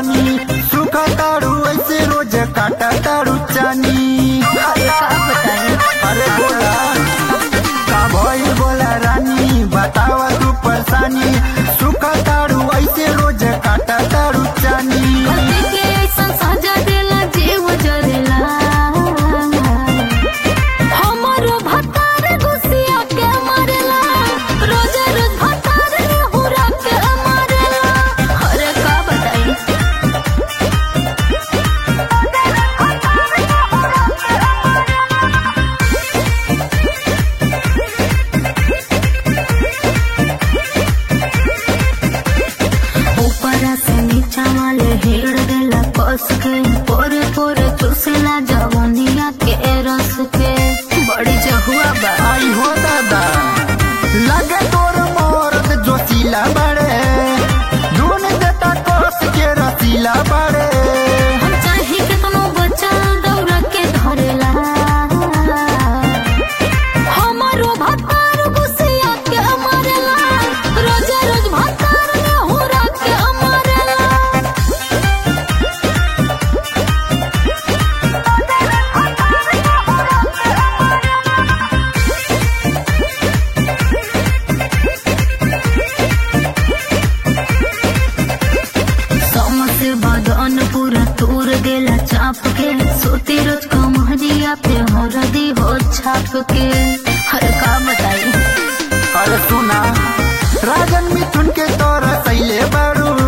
परेशानी सुख ताड़ू ऐसे रोज काटा ताड़ू चानी अरे का बताई अरे बोला का भइल बोला रानी बतावा तू परेशानी सुख ताड़ू ऐसे रोज काटा ताड़ू चानी कति के ऐसा सजा देला जीव जरेला हमारो भतार गुसिया के मारेला रोज रोज भतार हुरा के मारेला अरे का बताई ऊपरा से नीचा वाले हेड़ देला कस के पोरे पोरे चूसेला जवनिया के रस के बड़ी जहुआ बा आई हो दादा लगे तोर मोरत जोशीला बड़े धुन देता कोस के रसीला बड़े हम चाहे के तुम बच्चा दौड़ा के धरेला हमारो भतार गुसिया के मारेला रोज रोज भतार ने हुरा के मारेला समसे बदन पूरा तूर देला चाप के सोती रोज कमहरिया पे हरदी हो छाप के हर का बताई अरे सुना राजन मिथुन के तोर सैले बड़ू